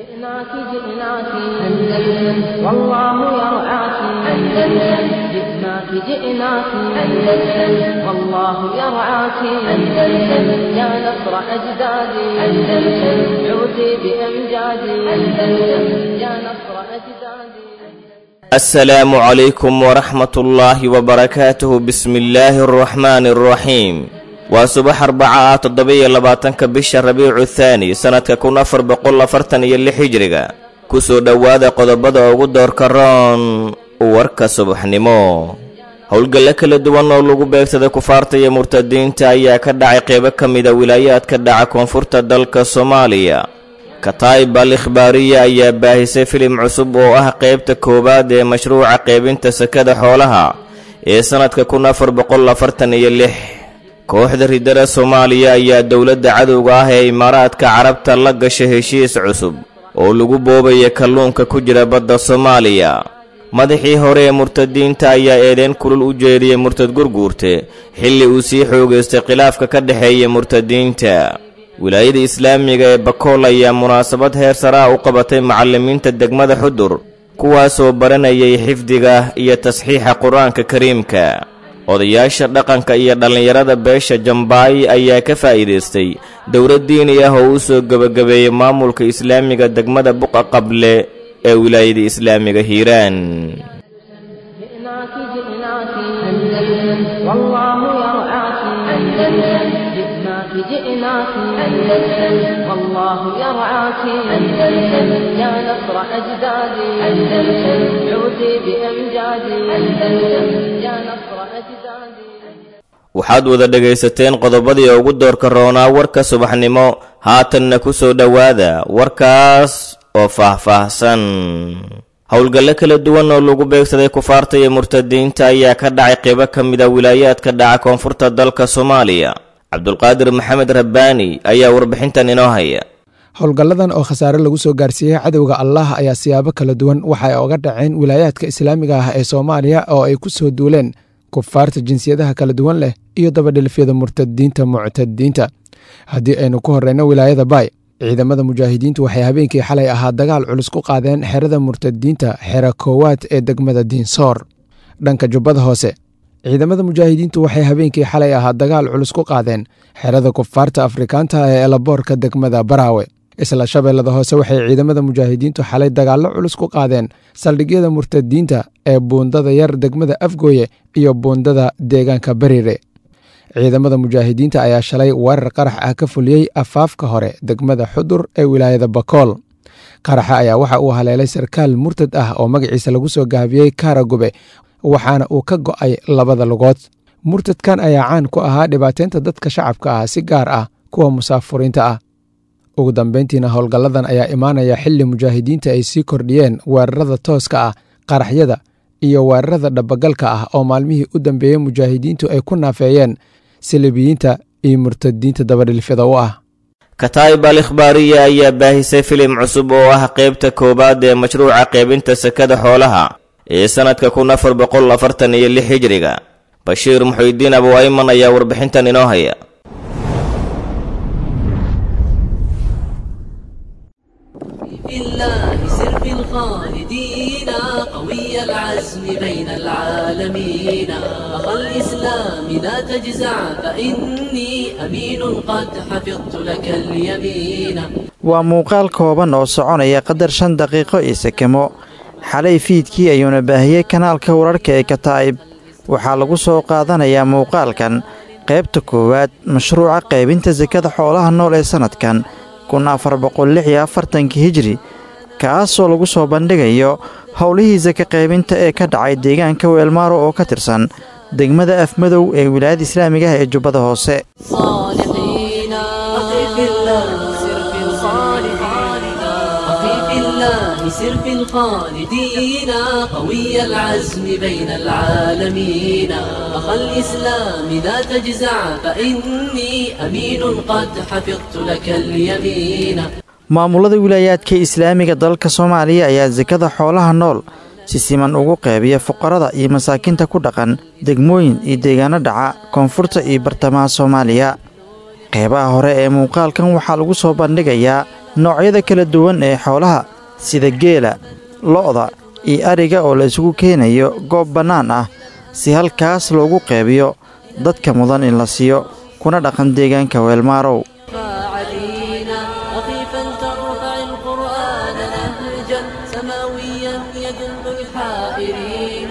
جئناك جئناك أندلس والله يرعاك أندلس جئناك جئناك أندلس والله يرعاك أندلس يا نصر أجدادي أندلس عودي بأمجادي أندلس يا نصر أجدادي السلام عليكم ورحمة الله وبركاته بسم الله الرحمن الرحيم waa subax arbaca ah toddoba-iyo labaatanka bisha rabiicu thaani sannadka kun afar boqol afartan iyo lix hijriga kusoo dhowaada qodobada ugu doorka roon warka subaxnimo howlgalle kala duwan oo lagu beegsaday kufaarta iyo murtadiinta ayaa ka dhacay qeybo ka mida wilaayaadka dhaca koonfurta dalka soomaaliya kataib al ikhbaariya ayaa baahisay filim cusub oo ah qeybta koowaad ee mashruuca qeybinta sakada xoolaha ee sannadka kun afar boqol afartan iyo lix kooxda ridada soomaaliya ayaa dowladda cadowga ah ee imaaraadka carabta la gashay heshiis cusub oo lagu boobaya kalluunka ku jira badda soomaaliya madaxii hore ee murtadiinta ayaa eedeen kulul u jeediyey murtad gurguurte xilli uu sii xoogaystay khilaafka ka dhexeeya murtadiinta wilaayada islaamiga ee bakool ayaa munaasabad heer saraa u qabatay macallimiinta degmada xudur kuwaasoo baranayay xifdiga iyo tasxiixa qur-aanka kariimka odayaasha dhaqanka iyo dhallinyarada beesha jambaay ayaa ka faa'iidaystay dowlad diini ah oo u soo gebagabeeyey maamulka islaamiga degmada buqa qable ee wilaayada islaamiga hiiraan جئناك جئناك أندلس والله يرعاك أندلس جئناك جئناك أندلس والله يرعاك أندلس يا نصر أجدادي أندلس عودي بأمجادي أندلس يا نصر أجدادي waxaad wada dhegaysateen qodobadii ugu doorka roonaa warka subaxnimo haatanna ku soo dhowaada warkaas oo faah-faahsan howlgalle kala duwan oo lagu beegsaday kufaarta iyo murtadiinta ayaa ka dhacay qeybo ka mid a wilaayaadka dhaca koonfurta dalka soomaaliya cabdulqaadir maxamed rabbaani ayaa warbixintan inoo haya howlgalladan oo khasaare lagu soo gaarsiiyey cadowga allah ayaa siyaabo kala duwan waxa ay oga dhaceen wilaayaadka islaamiga ah ee soomaaliya oo ay ku soo duuleen kufaarta jinsiyadaha kala duwan leh iyo dabadhilfyada murtadiinta muctadiinta haddii aynu ku horreyno wilaayada baay ciidamada mujaahidiintu waxay habeenkii xalay ahaa dagaal culus ku qaadeen xerada murtadiinta xera koowaad ee degmada diinsoor dhanka jubbada hoose ciidamada mujaahidiintu waxay habeenkii xalay ahaa dagaal culus ku qaadeen xerada kufaarta afrikaanta ee elaboorka degmada baraawe isla shabeellada hoose waxay ciidamada mujaahidiintu xalay dagaallo culus ku qaadeen saldhigyada murtadiinta ee buundada yar degmada afgooye iyo buundada deegaanka bariire ciidamada mujaahidiinta ayaa shalay weerar qarax ah ka fuliyey afaafka hore degmada xudur ee wilaayada bakool qaraxa ayaa waxa uu haleelay sarkaal murtad ah oo magaciisa lagu soo gaabiyey kaaragube waxaana uu ka go'ay labada lugood murtadkan ayaa caan ku ahaa dhibaateynta dadka shacabka ah si gaar ah kuwa musaafuriinta ah ugu dambeyntiina howlgalladan ayaa imaanaya xilli mujaahidiinta ay sii kordhiyeen weerarada tooska ah qaraxyada iyo weerarada dhabagalka ah oo maalmihii u dambeeyey mujaahidiintu ay ku naafeeyeen silibiyiinta iyo murtadiinta dabadhilfida u ah kataib al ikhbaariya ayaa baahisay filim cusub oo ah qeybta koowaad ee mashruuca qeybinta sakada xoolaha ee sannadka kun afar boqol afartan iyo lix hijriga bashiir muxuudiin abu ayman ayaa warbixintan inoo haya في الله سر في الخالدين قوي العزم بين العالمين أخ الإسلام لا تجزع فإني أمين قد حفظت لك اليمين waa muuqaal kooban oo soconaya qadar shan daqiiqo iyo sekemo xalay fiidkii ayuuna baahiyey kanaalka wararka ee kataa'ib waxaa lagu soo qaadanayaa muuqaalkan qaybta koowaad mashruuca qaybinta sakada xoolaha nool ee sannadkan kun afar boqol lix iyo afartanka hijri kaasoo lagu soo bandhigayo howlihii saka qaybinta ee ka dhacay deegaanka weelmaaro oo ka tirsan degmada afmadow ee wilaayada islaamiga ah ee jubbada hoose صالحين أخي في الله سر في الخالدين أخي في الله سر في الخالدين قوي العزم بين العالمين أخ الإسلام لا تجزع فإني أمين قد حفظت لك اليمين maamulada wilaayaadka islaamiga dalka soomaaliya ayaa sakada xoolaha nool si siman ugu qeybiya fuqarada iyo masaakiinta ku dhaqan degmooyin iyo deegaano dhaca koonfurta iyo bartamaha soomaaliya qeybaha hore ee muuqaalkan waxaa lagu soo bandhigayaa noocyada kala duwan ee xoolaha sida geela lo'da iyo ariga oo la isugu keenayo goob bannaan ah si halkaas loogu qeybiyo dadka mudan in la siiyo kuna dhaqan deegaanka weelmaarow علينا وقيفا ترفع القرآن نهجا سماويا يدل الحائرين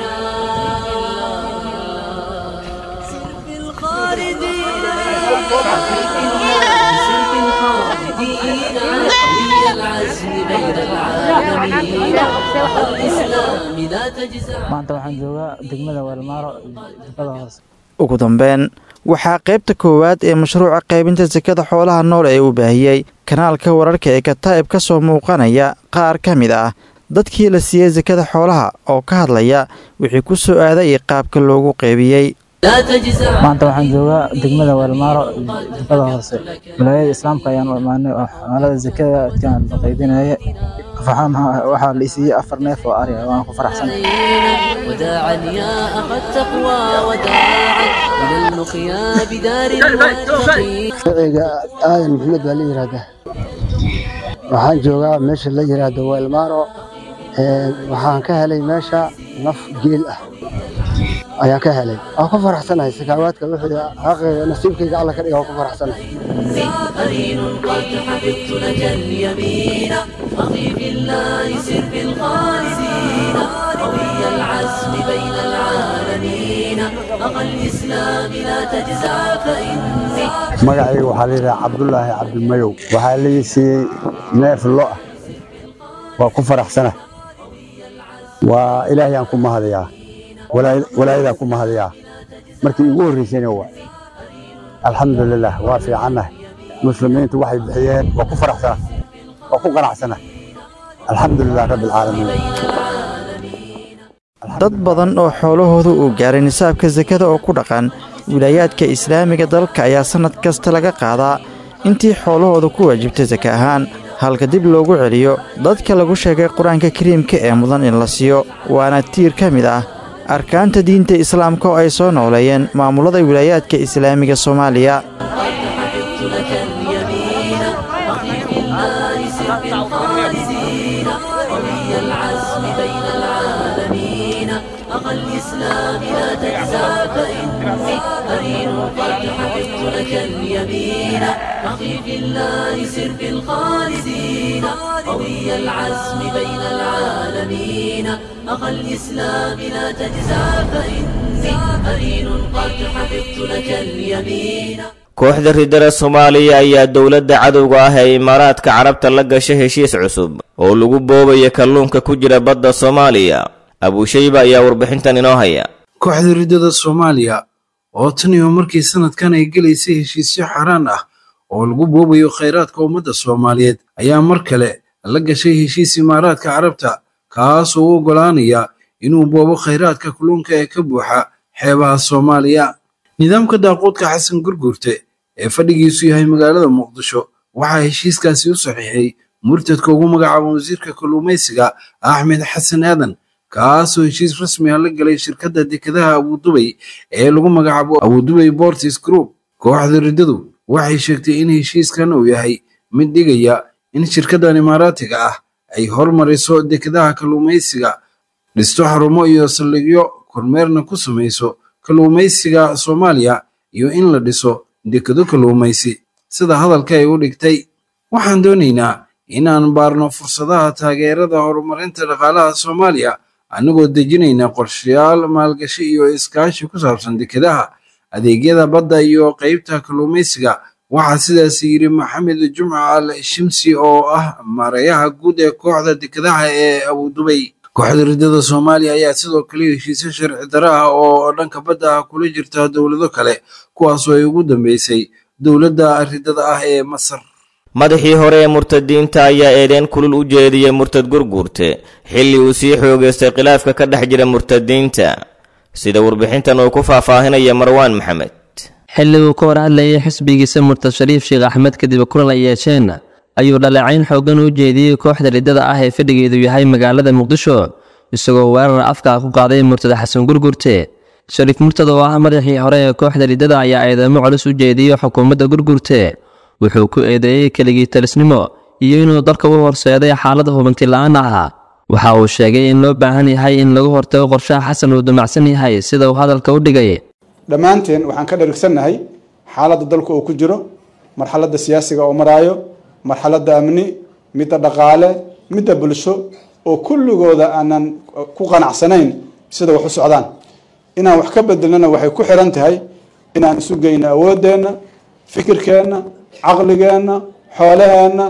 سر في الخالدين سر في الخالدين قوي العزم بين العالمين الإسلام لا تجزع maanta waxaan joogaa degmada weelmaaro jubada hoose ugu dambeyn waxaa qaybta koowaad ee mashruuca qaybinta sakada xoolaha nool ee uu baahiyey kanaalka wararka ee kataa'ib ka soo muuqanaya qaar ka mid ah dadkii la siiyey sakada xoolaha oo ka hadlaya wixii ku soo aaday iyo qaabka loogu qaybiyey لا تجزع maanta waxaan joogaa degmada weelmaaro jubada hoose wilaayada islaamka ayaan u imaanay oo xoolada zakada kaan la qaybinaya faxaan waxaa la isiiyey afar neef oo ari ah waan ku faraxsan علينا وداعا يا أخا التقوى وداعا إلى اللقيا بدار المتقين magaciga aadan maxamed baa la yidhaahdaa waxaan joogaa meesha la yidhaahdo weelmaaro Ee, waxaan ka helay meesha naf geel ah ayaan ka helay waan ku faraxsanahay sakaawaadka wixii xaqeyga nasiibkayga alla ka dhiga waan ku faraxsanahay قرين قد حفظت لك اليمين أخي في الله سر في الخالدين قوي العزم بين العالمين أخا الإسلام لا تجزع فإني magacayga waxaa la yidhaha cabdulaahi cabdimayow waxaa lii siiyey neef lo ah waa ku faraxsana waa ilaahayaan ku mahadayaa walaa- walaayadaan ku mahadayaa markii igu horreysayna waa alxamdulilah waa fiicannahay muslimiintu waxay bixiyeen waa ku faraxsana waa ku qanacsana alxamdulilah rabbi alcaalamiin dad badan oo xoolahooda uu gaaray nisaabka sakada oo ku dhaqan wilaayaadka islaamiga dalka ayaa sannad kasta laga qaadaa intii xoolahooda ku waajibtay saka ahaan halka dib loogu celiyo dadka lagu sheegay qur-aanka kariimka ee mudan in la siiyo waana tiir ka mid ah arkaanta diinta islaamka oo ay soo nooleeyeen maamulada wilaayaadka islaamiga soomaaliya حفظت لك اليمين أخي في الله سر في الخالدين قوي العزم بين العالمين أخا الإسلام لا تجزع فإني قرين قد حفظت لك اليمين أخي في الله سر في الخالدين قوي العزم بين العالمين أخا الإسلام لا تجزع فإني قرين قد حفظت لك اليمين kooxda ridada soomaaliya ayaa dowladda cadowga ah ee imaaraadka carabta la gashay heshiis cusub oo lagu boobayo kalluunka ku jira badda soomaaliya abuushayba ayaa warbixintan inoo haya kooxda ridada soomaaliya oo tan iyo markii sanadkan ay gelaysay heshiisyo xaaraan ah oo lagu boobayo khayraadka ummadda soomaaliyeed ayaa mar kale la gashay heshiis imaaraadka carabta kaasoo u oggolaanaya inuu boobo khayraadka kalluunka ee ka buuxa xeebaha soomaaliya nidaamka daaqoodka xasan gurgurte ee fadhigiisu yahay magaalada muqdisho waxaa heshiiskaasi u saxiixay murtadka ugu magacaaba wasiirka kalluumaysiga axmed xasan aadan kaasoo heshiis rasmi ah la galay shirkadda dekedaha abudubay ee lagu magacaabo abudubay bortis group kooxda riddadu waxay sheegtay in heshiiskan uu yahay mid dhigaya in shirkaddan imaaraatiga ah ay hormariso dekedaha kalluumaysiga dhisto xarumo iyo saldhigyo kormeerna ku samayso kalluumaysiga soomaaliya iyo in la dhiso dekedo kalluumaysi sida hadalka ay u dhigtay waxaan doonaynaa inaan baarno fursadaha taageerada horumarinta dhaqaalaha soomaaliya annagoo dejinayna qorshayaal maalgashi iyo iskaashi ku saabsan dekedaha adeegyada badda iyo qaybta kalluumaysiga waxaa sidaas yidhi maxamed jumca al shimsi oo ah maareeyaha guud ee kooxda dekedaha ee abudubay kooxda riddada soomaaliya ayaa sidoo kale heshiisyo sharci daro ah oo dhanka badda ah kula jirta dowlado kale kuwaasoo ay ugu dambeysay dowladda riddada ah ee masar madaxii hore ee murtadiinta ayaa eedeen kulul u jeediyey murtad gurguurte xilli uu sii xoogaystay khilaafka ka dhex jira murtadiinta sida warbixintan uu ku faahfaahinaya marwaan maxamed xilli uu ka hor hadlayay xisbigiisa murtad shariif sheekh axmed kadib kulan ay yeesheen ayuu dhaleecayn xooggan u jeediyey kooxda riddada ah ee fadhigeedu yahay magaalada muqdisho isagoo weerar afka ku qaaday murtada xasan gurgurte shariif murtad oo ah madaxii hore ee kooxda riddada ayaa eedeymo culus u jeediyey xukuumadda gurgurte wuxuu ku eedeeyey keligii talisnimo iyo inuu dalka u horseeday xaalada hubanti la-aan ah waxa uu sheegay in loo baahan yahay in lagu hortago qorshaha xasan uu damacsan yahay sida uu hadalka u dhigay dhammaanteen waxaan ka dharigsannahay xaaladda dalka uu ku jiro marxaladda siyaasiga oo maraayo marxaladda amni midda dhaqaale midda bulsho oo kulligooda aanan ku qanacsanayn sida wax u socdaan inaan wax ka bedelnana waxay ku xiran tahay inaan isu geyno awooddeenna fikirkeenna caqligeenna xoolaheenna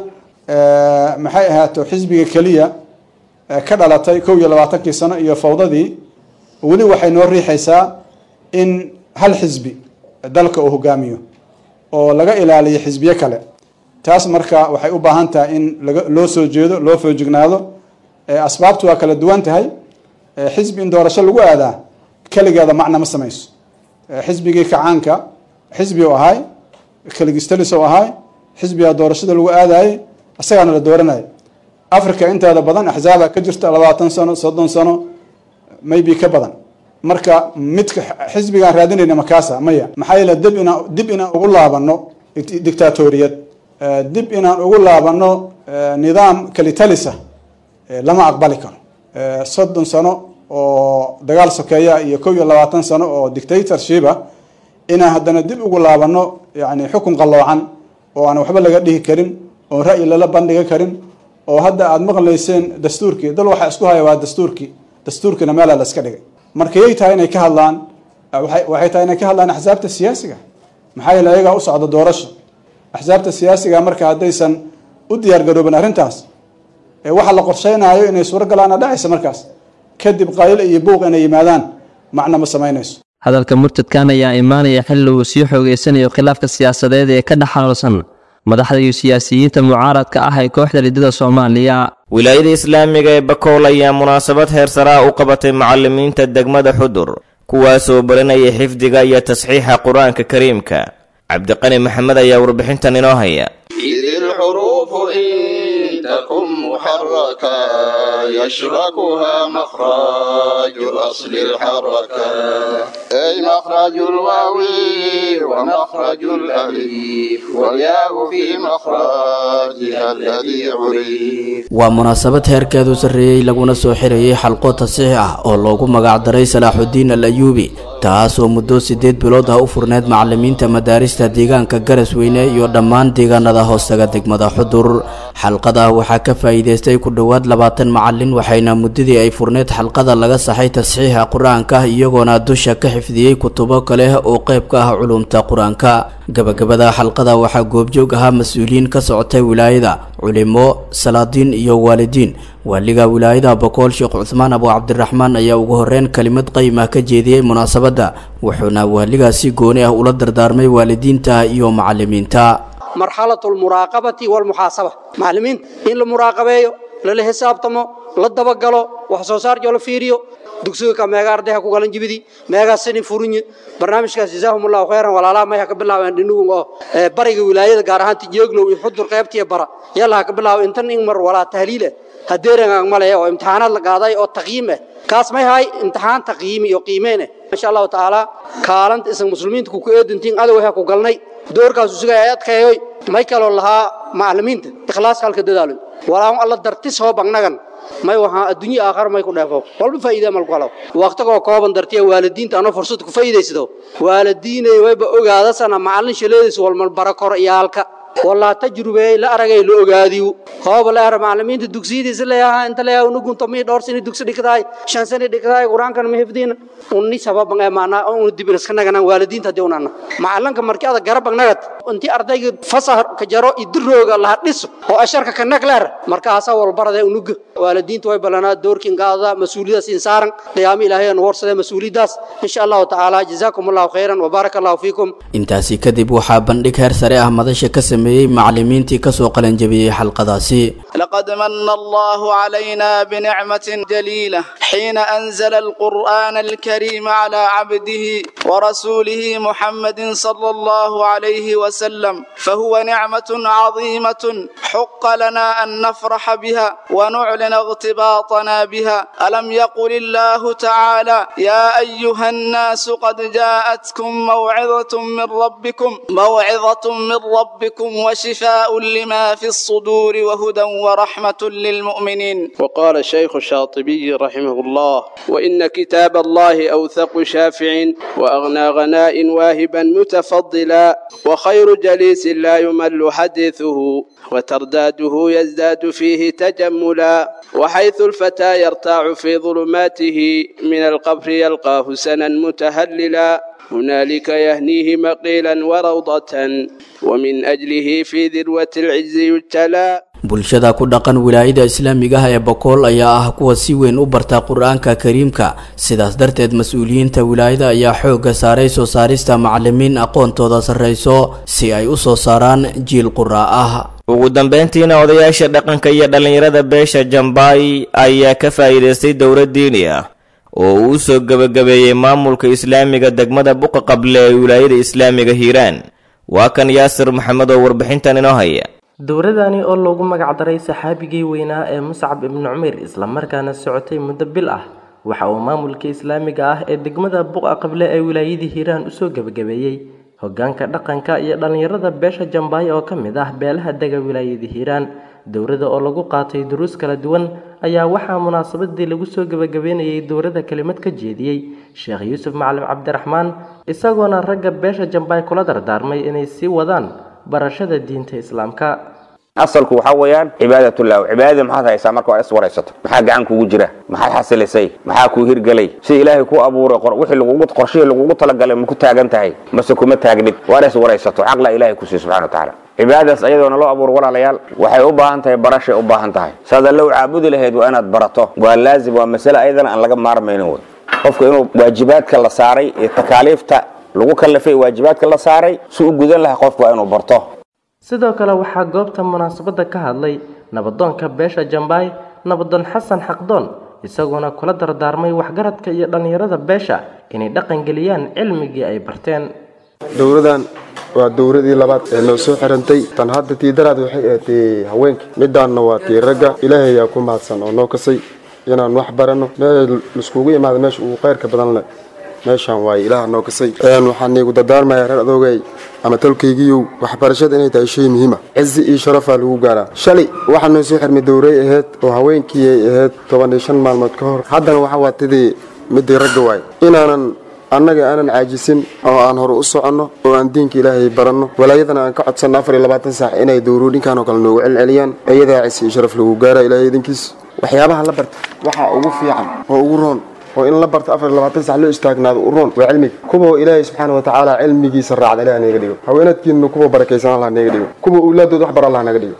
maxay ahaato xisbiga keliya ka dhalatay kow iyo labaatankii sano iyo fawdadii weli waxay noo riixaysaa in hal xisbi dalka uu hogaamiyo oo laga ilaaliyo xisbiyo kale taas marka waxay u baahan tahay in laga loo soo jeedo loo foojignaado asbaabtu waa kala duwan tahay xisbi in doorasho lagu aadaa keligeeda macna ma samayso xisbigii kacaanka xisbi u ahay keligistalis u ahay xisbigaa doorashada lagu aadayay isagaana la dooranaya africa inteeda badan axzaaba ka jirta labaatan sano soddon sano maybe ka badan marka midka xisbigaan raadinayna makaasa maya maxaa yeele dib inaan dib inaan ugu laabano dictatoriyad dib inaan ugu laabano nidaam kalitalisa lama aqbali karo soddon sano oo dagaal sokeeya iyo kow iyo labaatan sano oo dictatorshipa inaan haddana dib ugu laabano yani xukun qalloocan oo aan waxba laga dhihi karin oon ra'yi lala bandhigan karin oo hadda aada maqlayseen dastuurkii dal waxaa isku haya waa dastuurkii dastuurkiina meelaa la iska dhigay markayay tahay inay ka hadlaan waxay tahay inay ka hadlaan axsaabta siyaasiga maxaa yeele ayagaa u socda doorasho axsaabta siyaasiga marka haddaysan u diyaargaroobin arrintaas waxa la qorsheynayo inay suurogalaana dhacaysa markaas kadib qayl iyo buuq inay yimaadaan macna ma samaynayso hadalka murtadkan ayaa imaanaya xilli uu sii xoogeysanayo khilaafka siyaasadeed ee ka dhexaloolsan madaxda iyo siyaasiyiinta mucaaradka ah ee kooxda ridada soomaaliya wilaayada islaamiga ee bakool ayaa munaasabad heer saraa u qabatay macallimiinta degmada xudur kuwaasoo barinaya xifdiga iyo tasxiixa qur-aanka kariimka cabdiqani maxamed ayaa warbixintan inoo haya إذ الحروف إن تكن محركة يشركها مخرج أصل الحركة أي مخرج الواو ومخرج الألف والياء في مخرجها الذي عرف waa munaasabad heerkeedu sarreeyey laguna soo xirayay xalqo tasiix ah oo loogu magacdaray salaaxudiin al ayuubi taas oo muddo siddeed bilood ah u furneyd macallimiinta madaarista deegaanka garasweyne iyo dhammaan deegaanada hoostaga degmada xudur xalqada waxaa ka faa'iidaystay ku dhowaad labaatan macallin waxayna muddadii ay furneyd xalqada laga saxay tasxiixa qur-aanka iyagoona dusha ka xifdiyey kutubo kale oo qayb ka ah culumta qur-aanka gabagabada xalqada waxaa goobjoog ahaa mas-uuliyiin ka socotay wilaayada culimo salaadiin iyo waalidiin waaliga wilaayada bokool sheekh cuthmaan abu cabdiraxmaan ayaa ugu horeyn kelimad qayimah ka jeediyey munaasabadda wuxuuna waaligaasi gooni ah ula dardaarmay waalidiinta iyo macallimiinta marxalatu almuraaqabati walmuxaasaba macallimiinta in la muraaqabeeyo lala xisaabtamo la dabagalo wax soo saar la fiiriyo dugsiga ka meega ardayha ku galan jibidi meega sini furinyi barnaamijkaas jazaahumullahu khayran walaalaha may ha ka bilaabeen dhinugun oo bariga wilaayada gaar ahaan tijooglow iyo xudur qaybtiya bara yalla ha ka bilaabo intan in mar walaa tahliil ah hadeerangaan malaya oo imtixaanaad la qaaday oo taqyiim ah kaas may hay imtixaan taqyiimi iyo qiimeen ah insha allahu tacaala kaalanta isan muslimiinta ku eedintiin adow ha ku galnay doorkaas usuga ay adkeeyoy may kaloo lahaa macallimiinta ikhlaaska halka dadaaloy walaa alla dartis hoo bagnagan may waxaa adduunyo aakhar may ku dheefo walba faa'iida mal ku helo waqtigoo kooban dartiya waalidiinta anoo fursad ku faa'iidaysado waalidiinay wayba ogaadasana macallin shaleediis walmal barakor iyaalka walaa tajrubeey la aragay la ogaadiyo hooba la ara macallimiinta dugsiyadiisa leeyahaa inta leeyaha unugunta mii dhowr sani dugsi dhigtahay shan sani dhigtahay qur-aankan ma hifdiina unni sababan ee maanaa unu dibin iska naganaan waalidiinta haddii unana macallinka markii ada garabag nagad intii ardayga fasah ka jaro idirooga laha dhiso oo asharka ka nag leer markaasaa walbarade unuga waalidiinta way ballanaa doorkin qaadada mas-uuliyadaas insaaran qiyaamo ilaahay aan warsadee mas-uuliyadaas insha allahu tacaala jazaakum allahu khayran wabaaraka allahu fiikum intaasi kadib waxaa bandhig heer sare ah madasha ka sameeyey macallimiintii kasoo qalanjabiyey xalqadaasi لقد من الله علينا بنعمة جليلة حين أنزل القرآن الكريم على عبده ورسوله محمد صلى الله عليه وسلم وسلم فهو نعمة عظيمة حق لنا أن نفرح بها ونعلن اغتباطنا بها ألم يقل الله تعالى يا أيها الناس قد جاءتكم موعظة من ربكم موعظة من ربكم وشفاء لما في الصدور وهدى ورحمة للمؤمنين وقال الشيخ الشاطبي رحمه الله وإن كتاب الله أوثق شافع وأغنى غناء واهبا متفضلا وخير جليس لا يمل حديثه وترداده يزداد فيه تجملا وحيث الفتى يرتاع في ظلماته من القبر يلقاه سنا متهللا هنالك يهنيه مقيلا وروضة ومن أجله في ذروة العز يجتلى bulshada ku dhaqan wilaayada islaamiga ah ee bokool ayaa ah kuwa si weyn u barta qur-aanka kariimka sidaas darteed mas-uuliyiinta wilaayada ayaa xoogga saaray soo saarista macalimiin aqoontooda sarreyso si ay u soo saaraan jiil qura ah ugu dambayntiina odayaasha dhaqanka iyo dhallinyarada beesha jambaay ayaa ka faa'iidaystay dowlad diini ah oo uu soo gebagabeeyey maamulka islaamiga degmada buqa qable ee wilaayada islaamiga hiiraan waa kan yaasir maxamed oo warbixintan inoo haya dowladani oo loogu magacdaray saxaabigii weynaa ee muscab ibnu cumeyr islamarkaana socotay muddo bil ah waxa uu maamulka islaamiga ah ee degmada buqa qable ee wilaayadii hiiraan usoo gebagabeeyey hogaanka dhaqanka iyo dhallinyarada beesha jambaay oo ka mid ah beelaha dega wilaayadii hiiraan dowladda oo lagu qaatay duruus kala duwan ayaa waxaa munaasabadii lagu soo gebagabeynayay dowladda kelimad ka jeediyey sheekh yuusuf macalin cabdiraxmaan isagoona ragga beesha jambaay kula dardaarmay inay sii wadaan barashada diinta islaamka asalku waxaa weeyaan cibaadatullah cibaadada maxaad haysaa marka waa is waraysato maxaa gacan kugu jira maxaad xasilisay maxaa kuu hirgelay si ilaahay ku abuuray wixii lagugu qorshihii lagugu talagalay ma ku taagan tahay mase kuma taagnid waana is waraysato xaqla ilaahay ku siiy subxana watacaala cibaadadaas ayadoona loo abuuro walaalayaal waxay u baahan tahay barashay u baahan tahay saad allow caabudi lahayd waa inaad barato waa laazim waa masale ayadana aan laga maarmaynin wey qofka inuu waajibaadka la saaray ee takaaliifta lagu kallafay waajibaadka la saaray si u gudan lahaa qofku waa inuu barto sidoo kale waxaa goobta munaasabadda ka hadlay nabadoonka beesha jambaay nabadoon xasan xaqdoon isagoona kula dardaarmay waxgaradka iyo dhallinyarada beesha inay dhaqangeliyaan cilmigii ay barteen dowladan waa dowladii labaad ee noo soo xirantay tan hadda tii daraad waxay ahaatay haweenka midaanna waa tii ragga ilaahay ayaa ku mahadsan oo noo kasay inaan wax baranno meel laiskugu imaada meesha ugu khayrka badan leh meeshaan waaye ilaah noo kasay waxaan iigu dardaarmayaa reer adoogay ama talkaygiiyow waxbarashada inay tahay shay muhiima cizi iyo sharafaa lagu gaaraa shalay waxaa noo soo xirmay dowray ahayd oo haweenkii ay ahayd toban iyo shan maalmood ka hor haddana waxa waa tidii midii ragga waay inaanan annaga aanan caajisin oo aan hore u soconno oo aan diinka ilaahay baranno walaayadana aan ka codsanno afar iyo labaatan saac inay dowroodhinkan oo kale noogu celceliyaan iyadaa cisi iyo sharaf lagu gaaraa ilaahay idinkiis waxyaabaha la barta waxaa ugu fiican oo ugu roon oo in la barto afar iyo labaatan sac loo istaagnaado u roon waa cilmiga kuwa ilaahay subxaana watacaala cilmigiisa raacda ilaah naga dhigo haweenadkiina kuwa barakaysan allah naga dhigo kuwa owlaadood wax bar allah naga dhigo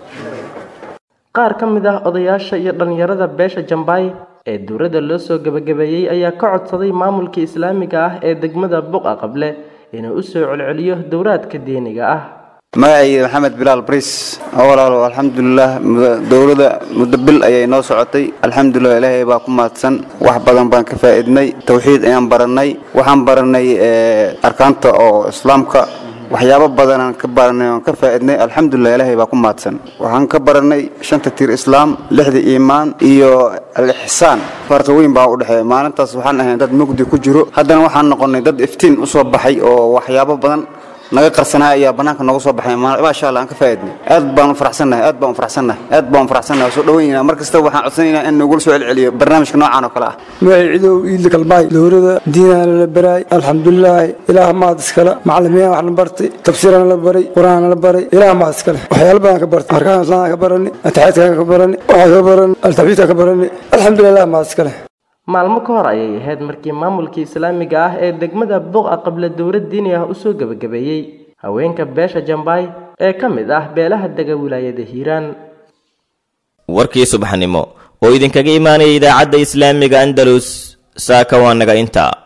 qaar ka mid ah odayaasha iyo dhallinyarada beesha jambaay ee dowladda loo soo gebagabeeyey ayaa ka codsaday maamulka islaamiga ah ee degmada buqa qable inuu u soo celceliyo dowraadka diiniga ah magacayga maxamed bilaal bris walaalo alxamdulilah dowladda muddo bil ayay noo socotay alxamdulilah ilaahay baa ku mahadsan wax badan baan ka faa'iidnay tawxiid ayaan barannay waxaan barannay arkaanta oo islaamka waxyaabo badanaan ka baranay oon ka faa'iidnay alxamdulilah ilaahay baa ku mahadsan waxaan ka barannay shanta tiir islaam lixda iimaan iyo al-ixsaan farqi weyn baa u dhexeeya maalintaas waxaan ahayn dad mugdi ku jiro haddana waxaan noqonnay dad iftiin u soo baxay oo waxyaabo badan naga qarsanaa ayaa banaanka nooga soo baxay maasha allah aan ka faa'iidnay aad baan u faraxsannahay aad baan u faraxsannahay aad baan u faraxsannahay soo dhaweynayna mar kasta waxaan codsanaynaa in nagula soo celceliyo barnaamijka noocaan oo kale ah magacay cidow iidla kalmaay dowrada diinaana la baraay alxamdulilaahi ilaah maad iskale macalimiin wax la bartay tafsiirana la baray qur-aanna la baray ilaah maad iskale waxyaalo badan ka bartay arkaan islaamka ka barani ataxiidka ka barani waxaa ka barani altaxbiidka ka barani alxamdulilah ilaah maad iskale maalmo ka hor ayay ahayd markii maamulka islaamiga ah ee degmada buqa qabla dowlad diini ah usoo gebagabeeyey haweenka beesha jambaay ee ka mid ah beelaha dega wilaayada hiiraan warkii subaxnimo oo idinkaga imaanaya idaacadda islaamiga andalus saaka waa naga intaa